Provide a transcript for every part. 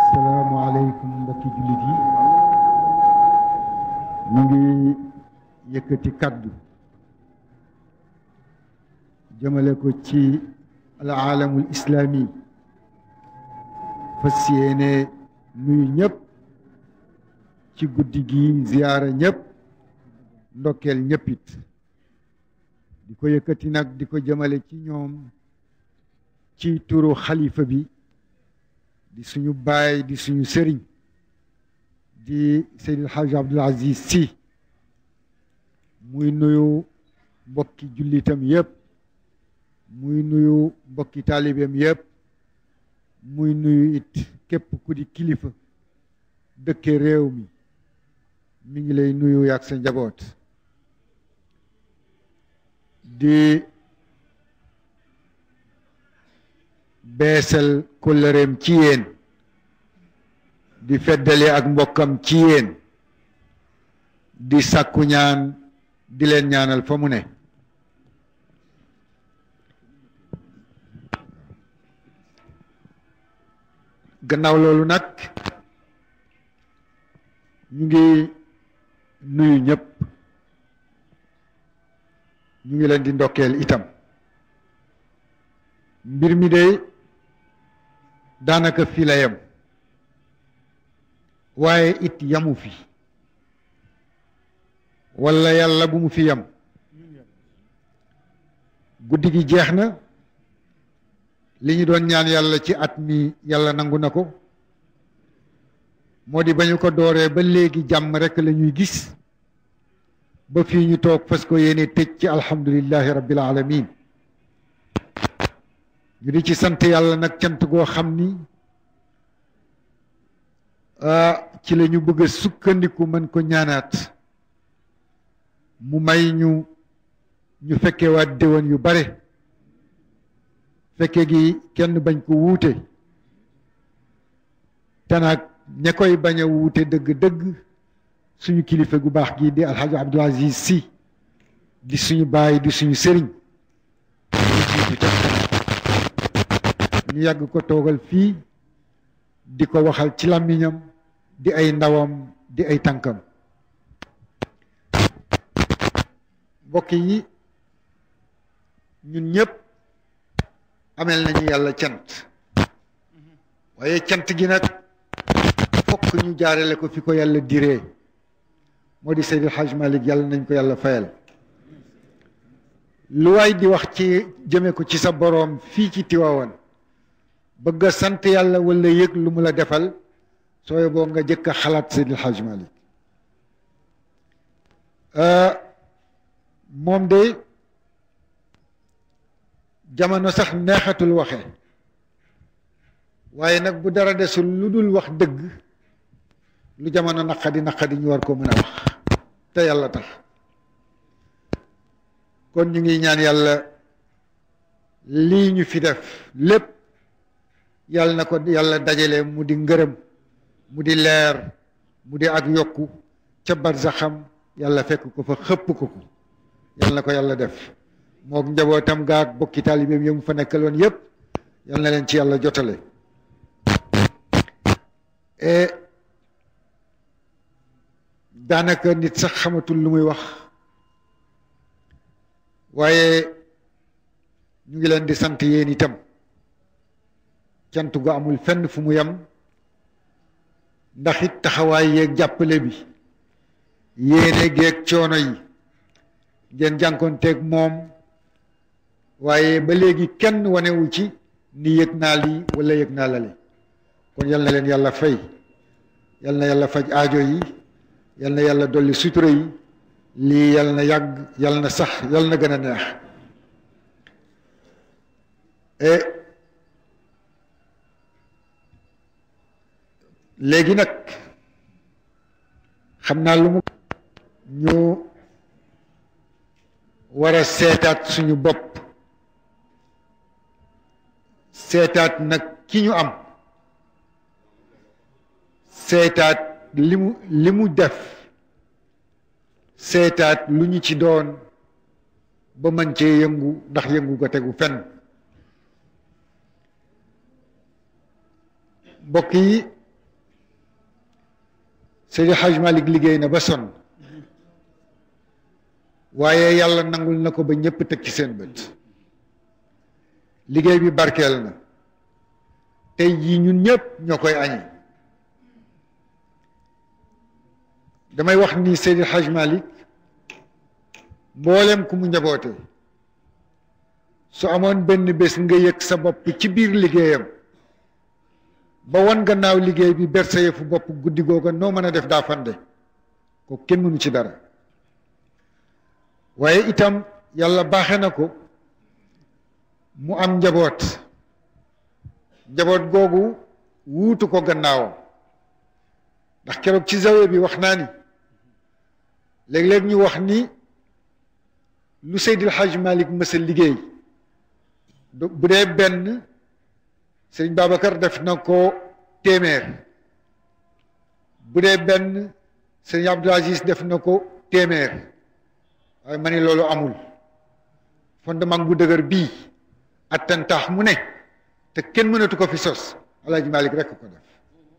asalaamaaleykum mbokki jullit yi ñu ngi yëkkati kaddu jëmale ko ci al aalamul islaami fas yéene nuyu ñëpp ci guddi gi ziyaara ñëpp ndokkeel ñëpp it di ko yëkkati nag di ko jëmale ci ñoom ci turu xalifa bi di suñu baay di suñu sëriñ di Seydi El Hadj Abdoul Aziz Sy muy nuyu mbokki jullitam yëpp muy nuyu mbokki taalibeem yëpp muy nuyu it képp ku di kilifa dëkke réew mi mi ngi lay nuyu yaag sa njaboot di beesal kóllëreem ci yéen di feddali ak mbokkam ci yéen di sàkku ñaan di leen ñaanal fa mu ne gannaaw loolu nag ñu ngi nuyu ñëpp ñu ngi leen di ndokkeel itam mbir mi de daanaka fii la yem waaye it yamu fi walla yàlla bu mu fi yem guddi gi jeex na li ñu doon ñaan yàlla ci at mi yàlla nangu na ko moo di ba ñu ko dooree ba léegi jàmm rekk la ñuy gis ba fii ñu toog fas ko yéene tëj ci alhamdulillahi rabbil alamin ñu di ci sant yàlla nag cant goo xam ni ci la ñu bëgg a sukkandiku mën ko ñaanaat mu may ñu ñu fekkee waat déwén yu bare fekke gi kenn bañ ko wuute te nag ña koy bañ a wuute dëgg-dëgg suñu kilifa gu baax gi di alxaaji Abdul Aziz Sy di suñu baay di suñu sëriñ ñu yàgg ko toogal fii di ko waxal ci làmmiñam di ay ndawam di ay tànkam mbokk yi ñun ñëpp amel nañu yàlla cant waaye cant gi nag fokk ñu jaarale ko fi ko yàlla diree moo di Seydil Hadj Malick yàlla nañ ko yàlla fayal lu waay di wax ci jëme ko ci sa boroom fii ci Tiwaawan bëgg a sant yàlla wala yëg lu mu la defal sooy boo nga jëkk a xalaat Seydil Hadj Malick moom de jamono sax neexatul waxe waaye nag bu dara desul lu dul wax dëgg lu jamono naqadi naqadi ñu war ko mën a wax te yàlla tax kon ñu ngi ñaan yàlla lii ñu fi def lépp yàlla na ko yàlla dajale mu di ngërëm mu di leer mu di ak yokku ca barzaxam yàlla fekk ko fa xëpp ko ko yàlla na ko yàlla def mook njabootam gaak bokki taalibeem yi mu fa nekkaloon yépp yàlla na leen ci yàlla jotale et daanaka nit sax xamatul lu muy wax waaye ñu ngi leen di sant yéen itam cant gu amul fenn fu mu yem ndax it taxawaay yeeg jàppale bi yéene geeg coono yi ngeen jànkoonteeg moom waaye ba léegi kenn wanewu ci ni yëg naa lii wala yëg naa lale kon yal na leen yàlla fay yal na yàlla faj aajo yi yal na yàlla dolli sutura yi lii yal na yàgg yal na sax yal na gën a neex et léegi nag xam naa lu mu ñu war a seetaat suñu bopp seetaat nag ki ñu am seetaat li mu li mu def seetaat lu ñu ci doon ba mën cee yëngu ndax yëngu ko tegu fenn mbokk yi Seydi Hajj Malik liggéey na ba sonn waaye yàlla nangul na ko ba ñëpp teg ci seen bët liggéey bi barkeel na tey jii ñun ñëpp ñoo koy añi damay wax ni Seydi Hajj Malik mboolem ku mu njaboote su amoon benn bés nga yëg sa bopp ci biir liggéeyam ba wan gannaaw liggéey bi ber sa yëfu bopp guddi googa noo mën a def daa fande ko kenn mënu ci dara waaye itam yàlla baaxe na ko mu am njaboot njaboot googu wuutu ko gannaawam ndax keroog ci zawe bi wax naa ni léeg-léeg ñu wax ni lu Seydil Hajj Malik mësa liggéey bu dee benn sëriñ Babacar def na ko téeméer bu dee benn sëriñ Abdul Aziz def na ko téeméer waaye ma ni loolu amul fondement bu dëgër bii attantaax mu ne te kenn mënatu ko fi sos Alaaji Malik rekk ko def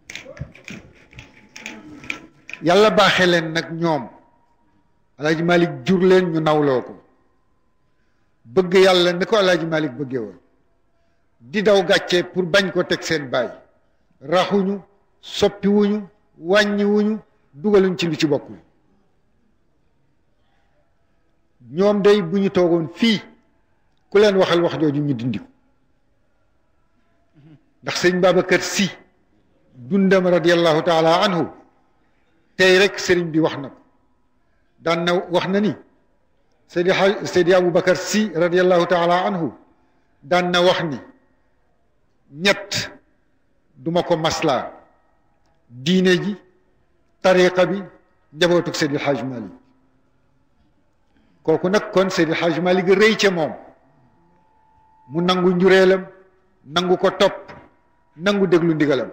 yàlla baaxee leen nag ñoom Alaaji Malik jur leen ñu nawloo ko bëgg yàlla ni ko Alaaji Malik bëggee woon di daw gàcce pour bañ ko teg seen baay raxuñu soppiwuñu wàññiwuñu dugaluñ ci lu ci bokkul ñoom day bu ñu toogoon fii ku leen waxal wax jooju ñu dindi ko ndax sëñ Babacar Si dundam radiallahu taala anhu tey rek sëriñ bi wax na ko daan na wax na ni Seydi Seydi Aboubacar Si radiallahu taala anhu daan na wax ni ñett duma ko maslaa diine ji tariqa bi njabootug Seydi Hajj Malik kooku nag kon Seydi Hajj Malik rëy ca moom mu nangu njureelam nangu ko topp nangu déglu ndigalam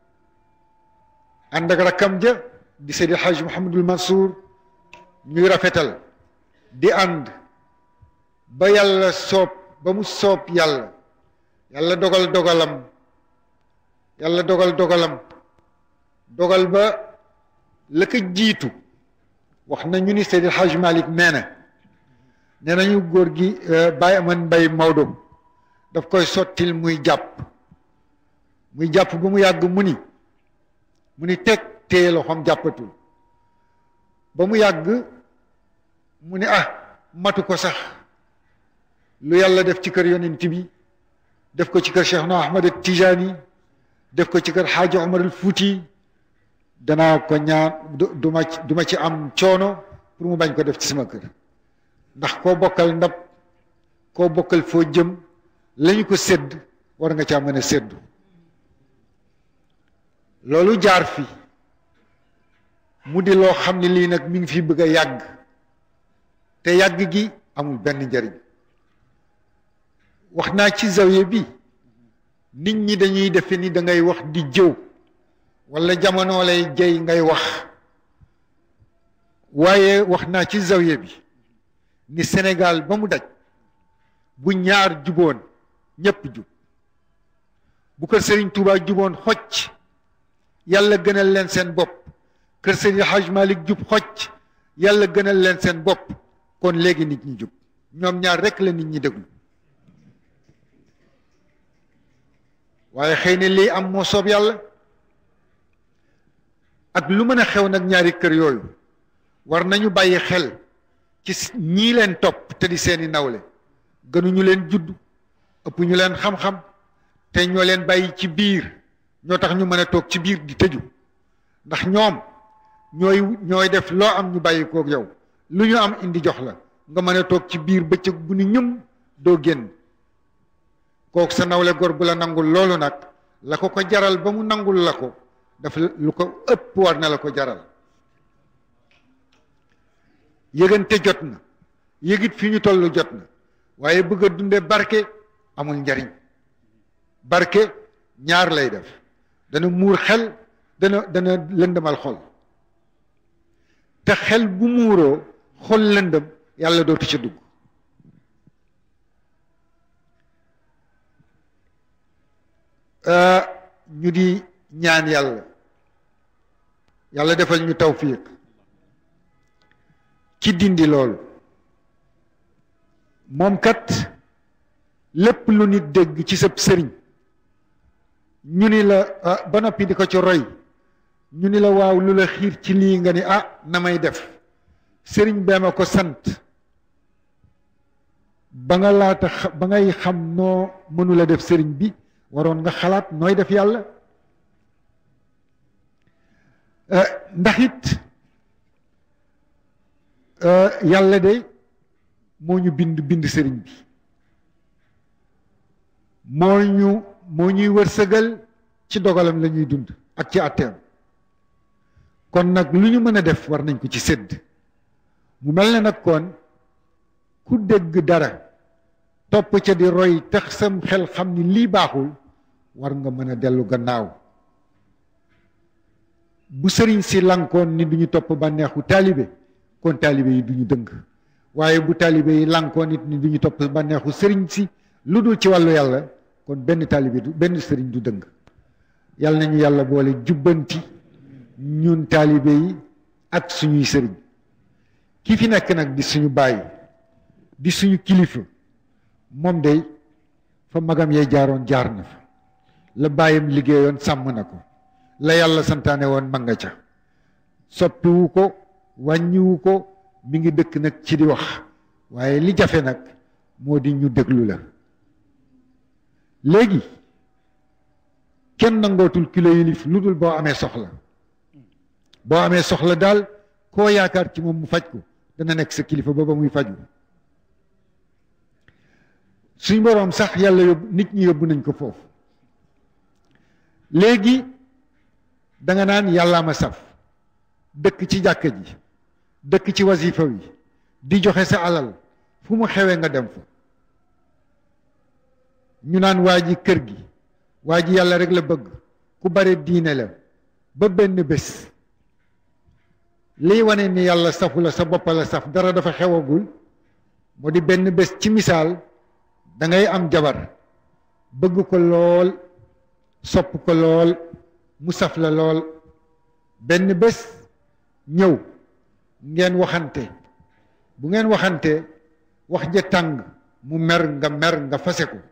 ànd ak rakkam ja di Seydi Hajj Mouhamadul Mansour ñuy rafetal di ànd ba yàlla soob ba mu soob yàlla yàlla dogal dogalam yàlla dogal dogalam dogal ba la ko jiitu wax na ñu ni Seydi Hajj Malik nee na nee nañu góor gi Baye Aman Mbay Maodo daf koy sottil muy jàpp muy jàpp ba mu yàgg mu ni mu ni teg téye loxoom jàppatul ba mu yàgg mu ni ah matu ko sax lu yàlla def ci kër yonent bi def ko ci kër Cheikh na Ahmad Tijani def ko ci kër Xaaji Omar al Fuuti danaa ko ñaan du ma du ma ci am coono pour mu bañ ko def ci sama kër ndax koo bokkal ndab koo bokkal foo jëm lañu ko sédd war nga caa mën a séddu loolu jaar fi mu di loo xam ne lii nag mi ngi fi bëgg a yàgg te yàgg gi amul benn njariñ wax naa ci zawiya bi nit ñi dañuy defe ni da ngay wax di jëw wala jamono lay jey ngay wax waaye wax naa ci zawiya bi ni Sénégal ba mu daj bu ñaar juboon ñépp jub bu kër Serigne Touba juboon xocc yàlla gënal leen seen bopp kër Serigne Hajj Malik jub xocc yàlla gënal leen seen bopp kon léegi nit ñi jub ñoom ñaar rekk la nit ñi déglu waaye xëy na lii am moo soob yàlla ak lu mën a xew nag ñaari kër yooyu war nañu bàyyi xel ci ñii leen topp te di seeni nawle gënuñu leen judd ëpp ñu leen xam-xam te ñoo leen bàyyi ci biir ñoo tax ñu mën a toog ci biir di tëju ndax ñoom ñooy ñooy def loo am ñu bàyyi koog yow lu ñu am indi jox la nga mën a toog ci biir bëccëg bu ni ñum doo génn kooku sa nawle gor bu la nangul loolu nag la ko ko jaral ba mu nangul la ko daf lu ko ëpp war na la ko jaral yëgante jot na yëgit fi ñu toll jot na waaye bëgg a dunde barke amul njariñ barke ñaar lay def dana muur xel dana dana lëndëmal xol te xel bu muuroo xol lëndëm yàlla dootu ca dugg ñu di ñaan yàlla yàlla defal ñu tawfiq ci dindi loolu moom kat lépp lu nit dégg ci sab sëriñ ñu ni la ba noppi di ko ci roy ñu ni la waaw lu la xiir ci lii nga ni ah na may def sëriñ bee ma ko sant ba nga laata ba ngay xam noo mënula def sëriñ bi waroon nga xalaat nooy def yàlla ndax it yàlla de moo ñu bind bind sëriñ bi moo ñu moo ñuy wërsëgal ci dogalam la ñuy dund ak ci àtteem kon nag lu ñu mën a def war nañ ko ci sédd mu mel ne nag kon ku dégg dara topp ca di roy tax sam xel xam ni lii baaxul war nga mën a dellu gannaaw bu sëriñ si lankoon ni duñu topp bànneexu taalibe kon taalibe yi duñu dëng waaye bu taalibe yi lankoon nit ni duñu topp bànneexu sëriñ si lu dul ci wàllu yàlla kon benn taalibe du benn sëriñ du dëng yàlla nañu yàlla boole jubbanti ñun taalibe yi ak suñuy sëriñ ki fi nekk nag di suñu bàyyi di suñu kilifa moom day fa magam yee jaaroon jaar na fa la bàyyam liggéeyoon sàmm na ko la yàlla santaane woon ma nga ca soppiwu ko wàññiwu ko mi ngi dëkk nag ci di wax waaye li jafe nag moo di ñu déglu la léegi kenn nangootul kilo yilif lu dul boo amee soxla boo amee soxla daal koo yaakaar ci moom mu faj ko dana nekk sa kilifa ba ba muy faju suñ boroom sax yàlla yóbbu nit ñi yóbbu nañ ko foofu léegi da nga naan yàllaa ma saf dëkk ci jàkka ji dëkk ci wasifa wi di joxe sa alal fu mu xewee nga dem fa ñu naan waa ji kër gi waa ji yàlla rek la bëgg ku bare diine la ba benn bés liy wane ni yàlla safu la sa bopp la saf dara dafa xewagul moo di benn bés ci misaal da ngay am jabar bëgg ko lool sopp ko lool mu saf la lool benn bés ñëw ngeen waxante bu ngeen waxante wax ja tàng mu mer nga mer nga fase ko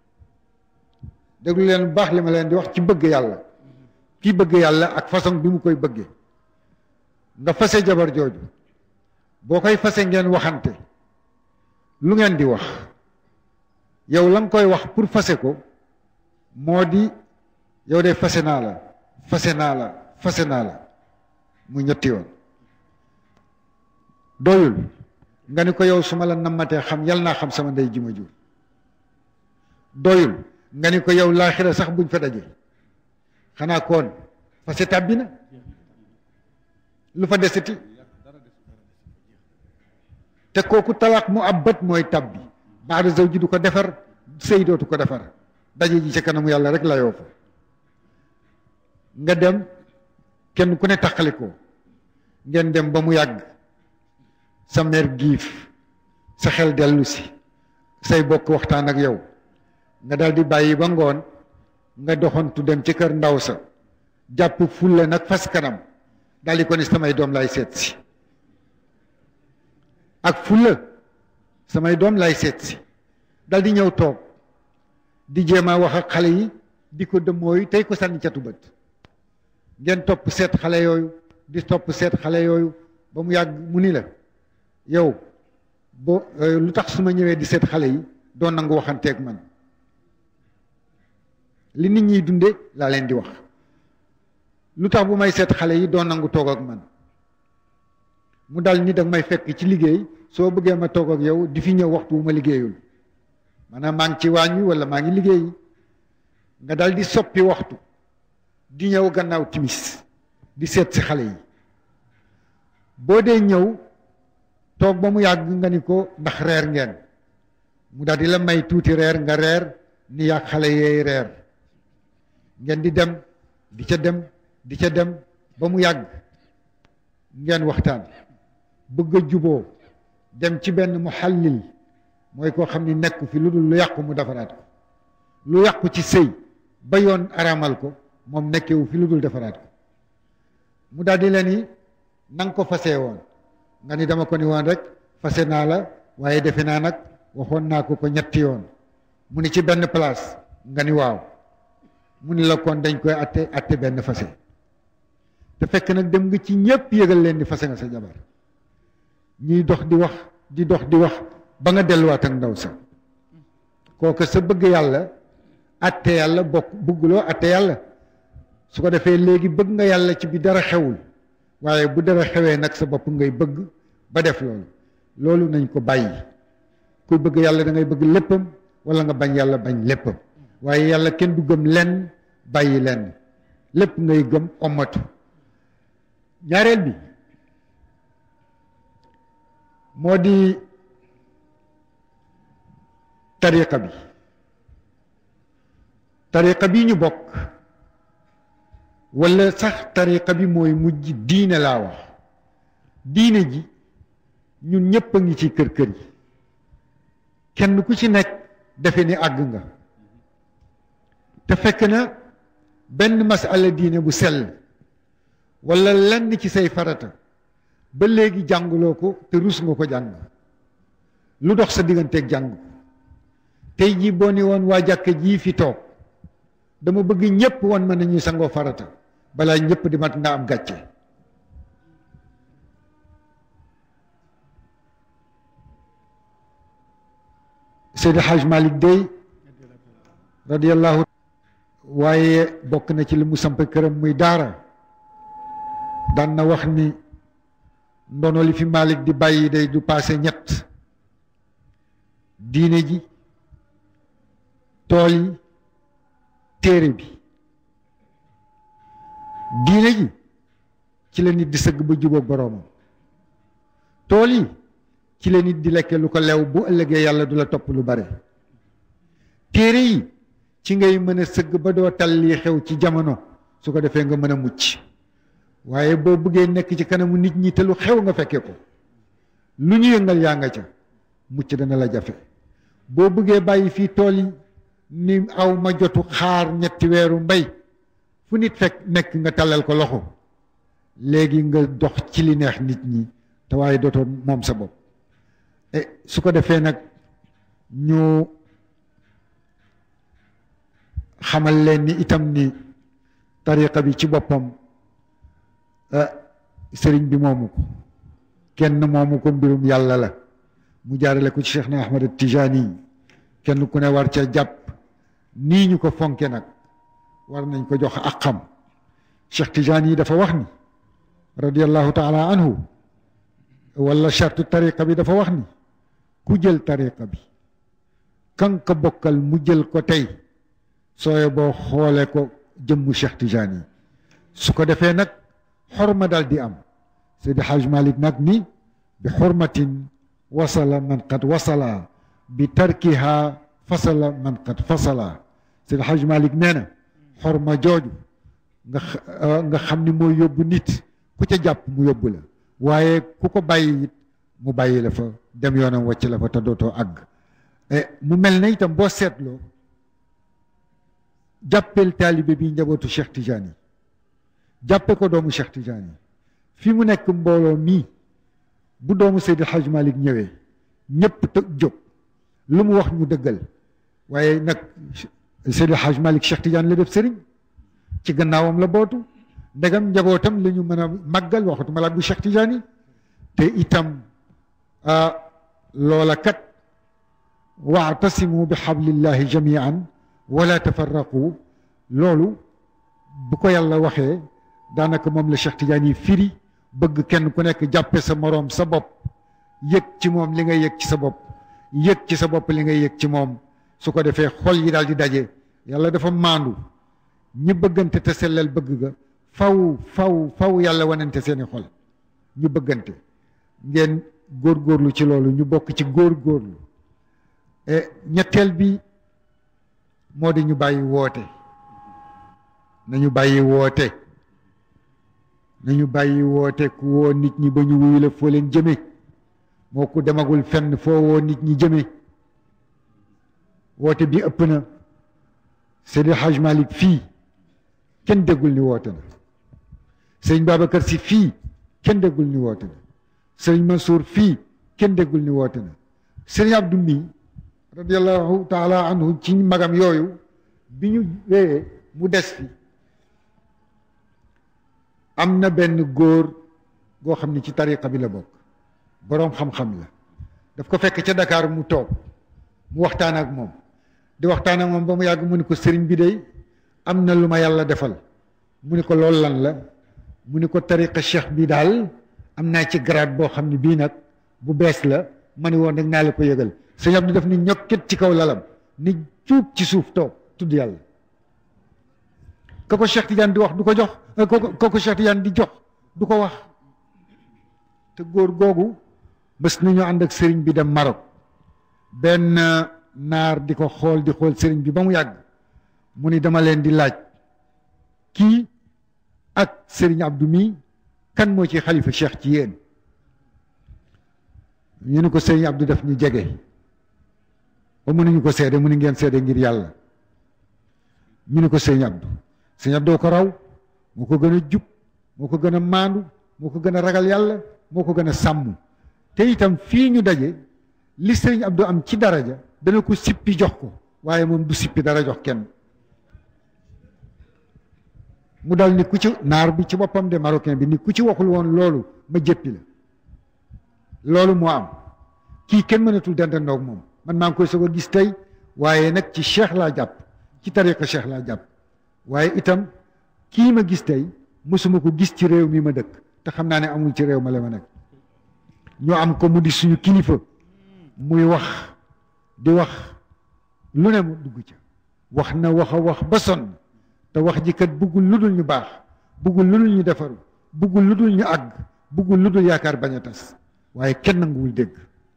déglu leen bu baax li ma leen di wax ci bëgg yàlla kii bëgg yàlla ak façon bi mu koy bëggee nga fase jabar jooju boo koy fase ngeen waxante lu ngeen di wax yow la nga koy wax pour fase ko moo di yow de fase naa la fase naa la fase naa la mu ñetti yoon doyul nga ni ko yow su ma la nammatee xam yal naa xam sama ndey ji ma jur doyul nga ni ko yow laaxira sax buñ fa daje xanaa koon fase tàbbi na lu fa deseti te kooku talaaq mu abbat mooy tàbbi baada zawji du ko defar sëy dootu ko defar daje ji ca kanamu yàlla rek la yoo fa nga dem kenn ku ne taqali ko ngeen dem ba mu yàgg sa mer giif sa xel dellu si say bokk waxtaan ak yow nga dal di bàyyi ba ngoon nga doxantu dem ci kër ndaw sa jàpp fulla nag fas kanam daal di ko ni samay doom lay seet si ak fulla samay doom lay seet si dal di ñëw toog di jéem a wax ak xale yi di ko dëmmooyu tey ko sànni catu bët ngeen topp seet xale yooyu di topp seet xale yooyu ba mu yàgg mu ni la yow boo lu tax su ma ñëwee di seet xale yi doon nangu waxanteeg man li nit ñiy dunde laa leen di wax lu tax bu may seet xale yi doon nangu toog ak man mu dal ni dag may fekk ci liggéey soo bëggee ma toog ak yow di fi ñëw waxtu wu ma liggéeyul maanaam maa ngi ci waañ wi wala maa ngi liggéey nga dal di soppi waxtu di ñëw gannaaw timis di seet si xale yi boo dee ñëw toog ba mu yàgg nga ni ko ndax reer ngeen mu daal di la may tuuti reer nga reer ni yàgg xale yeey reer ngeen di dem di ca dem di ca dem ba mu yàgg ngeen waxtaan bëgg a juboo dem ci benn muhallil mooy koo xam ni nekku fi lu dul lu yàqu mu defaraat ko lu yàqu ci sëy ba yoon araamal ko moom nekkewu fi lu dul defaraat ko mu daal di la ni na nga ko fasee woon nga ni dama ko ni woon rek fase naa la waaye defe naa nag waxoon naa ko ko ñetti yoon mu ni ci benn place nga ni waaw mu ni la kon dañ koy atte atte benn fase te fekk nag dem nga ci ñépp yëgal leen ni fase nga sa jabar ñuy dox di wax di dox di wax ba nga delluwaat ak ndaw sa kooka sa bëgg yàlla atte yàlla bokk bëgguloo atte yàlla su ko defee léegi bëgg nga yàlla ci bi dara xewul waaye bu dara xewee nag sa bopp ngay bëgg ba def loolu loolu nañ ko bàyyi kuy bëgg yàlla da ngay bëgg léppam wala nga bañ yàlla bañ léppam waaye yàlla kenn du gëm lenn bàyyi lenn lépp ngay gëm omatu ñaareel bi moo di tariqa bi tariqa bi ñu bokk wala sax tariqa bi mooy mujj diine laa wax diine ji ñun ñëpp a ngi ci kër kër yi kenn ku ci nekk defe ni àgg nga te fekk na benn masala diine bu sell wala lenn ci say farata ba léegi jànguloo ko te rus nga ko jàng lu dox sa digganteeg jàng tey jii boo ni woon waa jàkka jii fi toog dama bëgg ñëpp wan ma nañu sangoo farata balaa ñëpp di mat nga am gàcce Seydi Haj Malick Dey radiyallahu waaye bokk na ci li mu samp këram muy daara daan na wax ni ndono li fi Malick di bàyyi day du paase ñett diine ji tool yi téere bi diine ji ci la nit di sëgg ba jubóog boroomam tool yi ci la nit di lekke lu ko lew bu ëllëgee yàlla du la topp lu bare téere yi ci ngay mën a sëgg ba doo tal lii xew ci jamono su ko defee nga mën a mucc waaye boo bëggee nekk ci kanamu nit ñi te lu xew nga fekke ko lu ñu yëngal yaa nga ca mucc dana la jafe boo bëggee bàyyi fii tool yi ni aw ma jotu xaar ñetti weeru mbay fu nit fekk nekk nga tàllal ko loxo léegi nga dox ci li neex nit ñi te waaye dootoo moom sa bopp su ko defee nag ñu xamal leen ni itam ni tariqa bi ci boppam sëriñ bi moomu ko kenn moomu ko mbirum yàlla la mu jaarale ko ci Cheikh na Ahmad Tijani kenn ku ne war ca jàpp nii ñu ko fonke nag war nañ ko jox ak xam Cheikh Tijani dafa wax ni radiyallahu taala anhu wala chartu tariqa bi dafa wax ni ku jël tariqa bi kan ka bokkal mu jël ko tey sooye boo xoole ko jëmmu Cheikh Tijani su ko defee nag xorma daal di am Seydi Haj Malik nag ni bi xormatin wasala man qad wasala bi tarkiha fasala man qad fasala Seydi Haj Malik nee na xorma jooju nga nga xam ni mooy yóbbu nit ku ca jàpp mu yóbbu la waaye ku ko bàyyi it mu bàyyi la fa dem yoonam wàcc la fa te dootoo àgg mu mel na itam boo seetloo jàppeel taalibe bi njabootu Cheikh Tijani jàppe ko doomu Cheikh Tijani fi mu nekk mbooloo mii bu doomu Seydi Haj Malik ñëwee ñëpp te jóg lu mu wax ñu dëggal waaye nag Seydi Haj Malik Cheikh Tijani la def sëriñ ci gannaawam la bootu ndegam njabootam la ñu mën a màggal waxatuma la bu Cheikh Tijani te itam loola kat waatasimu bi xablillahi jamian wala tafarraqu loolu bu ko yàlla waxee daanaka moom la Cheikh Tidiane yi firi bëgg kenn ku nekk jàppe sa moroom sa bopp yëg ci moom li ngay yëg ci sa bopp yëg ci sa bopp li ngay yëg ci moom su ko defee xol yi daal di daje yàlla dafa maandu ñi bëggante te sellal bëgg ga faw faw faw yàlla wanante seeni xol ñu bëggante ngeen góorgóorlu ci loolu ñu bokk ci góorgóorlu ñetteel bi moo di ñu bàyyi woote nañu bàyyi woote nañu bàyyi woote ku woo nit ñi ba ñu wuyu la foo leen jëme moo ku demagul fenn foo woo nit ñi jëme woote bi ëpp na Seydi Haj Malik fii kenn déggul ni woote na sëriñ Babacar si fii kenn déggul ni woote na sëriñ Mansour fii kenn déggul ni woote na sëriñ Abdou mi radiallahu taala anhu ci magam yooyu bi ñu wéyee mu des fi am na benn góor goo xam ni ci tariqa bi la bokk boroom xam-xam la daf ko fekk ca Dakar mu toog mu waxtaan ak moom di waxtaan ak moom ba mu yàgg mu ni ko sëriñ bi day am na lu ma yàlla defal mu ni ko loolu lan la mu ni ko tariqa cheikh bi daal am naa ci grade boo xam ne bii nag bu bees la ma ni woon rek naa la ko yëgal sëñ Abdou def ni ñokket ci kaw lalam ni cuub ci suuf toog tudd yàlla ka ko Cheikh Tidiane di wax du ko jox ka ko Cheikh Tidiane di jox du ko wax te góor googu bés nañu ànd ak sëriñ bi dem Maroc benn naar di ko xool di xool sëriñ bi ba mu yàgg mu ni dama leen di laaj kii ak sëriñ Abdou mi kan moo ci xalifa Cheikh ci yéen ñu ni ko sëriñ Abdou def ñu jege ba mënuñu ko seede mu ni ngeen seede ngir yàlla ñu ni ko sëriñ Abdou sëriñ Abdou ko raw moo ko gën a jub moo ko gën a maandu moo ko gën a ragal yàlla moo ko gën a sàmm te itam fii ñu daje li sëriñ Abdou am ci daraja dana ko sippi jox ko waaye moom du sippi dara jox kenn mu dal ni ku ci naar bi ci boppam de marocain bi ni ku ci waxul woon loolu ma jëppi la loolu moo am kii kenn mënatul dendandoog moom man maa ngi koy soog a gis tey waaye nag ci cheikh laa jàpp ci tariqa cheikh laa jàpp waaye itam kii ma gis tey mosuma ko gis ci réew mi ma dëkk te xam naa ne amul ci réew ma la ma nekk ñoo am ko mu di suñu kilifa muy wax di wax lu ne mu dugg ca wax na wax a wax ba sonn te wax ji kat buggul lu dul ñu baax buggul lu dul ñu defaru buggul lu dul ñu àgg buggul lu dul yaakaar bañ a tas waaye kenn nanguwul dégg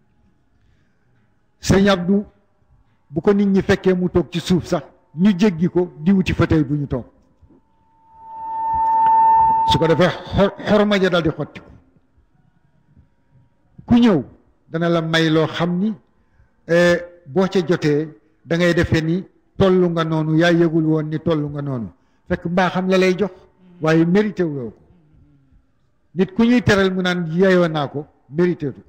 sëñ Abdou bu ko nit ñi fekkee mu toog ci suuf sax ñu jéggi ko di wuti fauteuil bu ñu toog su ko defee xorma ja dal di xotti ko ku ñëw dana la may loo xam ni boo ca jotee da ngay defee ni tollu nga noonu yaa yëgul woon ni tollu nga noonu fekk mbaaxam la lay jox waaye mérité wuloo ko nit ku ñuy teral mu naan yeyoo naa ko mérité tu ko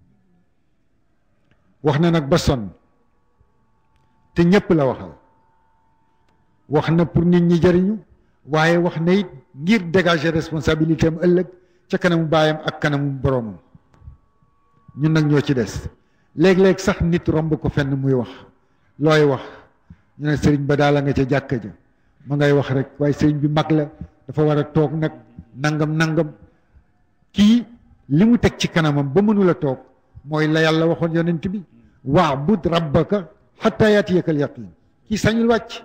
wax na nag ba sonn te ñépp la waxal wax na pour nit ñi jëriñu waaye wax na it ngir dégager responsabilité am ëllëg ca kanamu baayam ak kanamu boroomam ñun nag ñoo ci des léeg-léeg sax nit romb ko fenn muy wax looy wax ñu ne sëriñ ba daal la nga ca jàkka ja ma ngay wax rek waaye sëriñ bi mag la dafa war a toog nag nangam nangam kii li mu teg ci kanamam ba mënula toog mooy la yàlla waxoon yonent bi waabud rabbaka xatta yatiyakal yaqin kii sañul wàcc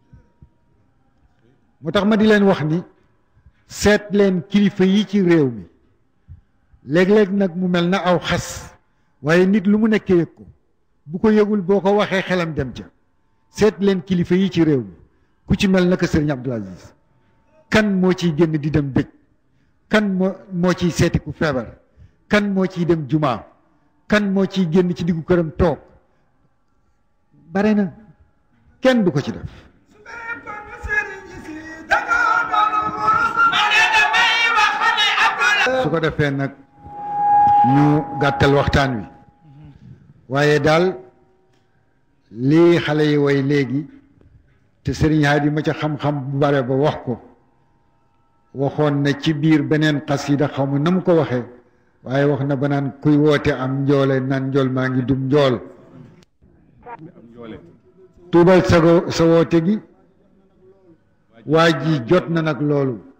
moo tax ma di leen wax ni seet leen kilifa yi ci réew mi léeg-léeg nag mu mel na aw xas waaye nit lu mu nekkee yëg ko bu ko yëgul boo ko waxee xelam dem ca seet leen kilifa yi ci réew mi ku ci mel naka sëriñ Abdul Aziz kan moo ciy génn di dem dëj kan moo moo ciy seeti ku feebar kan moo ciy dem jumaa kan moo ciy génn ci diggu këram toog bare na kenn du ko ci def su ko defee nag ñu gàttal waxtaan wi waaye daal lii xale yi way léegi te sëriñ Haadi ma ca xam-xam bu bare ba wax ko waxoon na ci biir beneen xasida xaw ma na mu ko waxee waaye wax na ba naan kuy woote am njoole naan njool maa ngi dum njool tuubal sa sa woote gi waa ji jot na nag loolu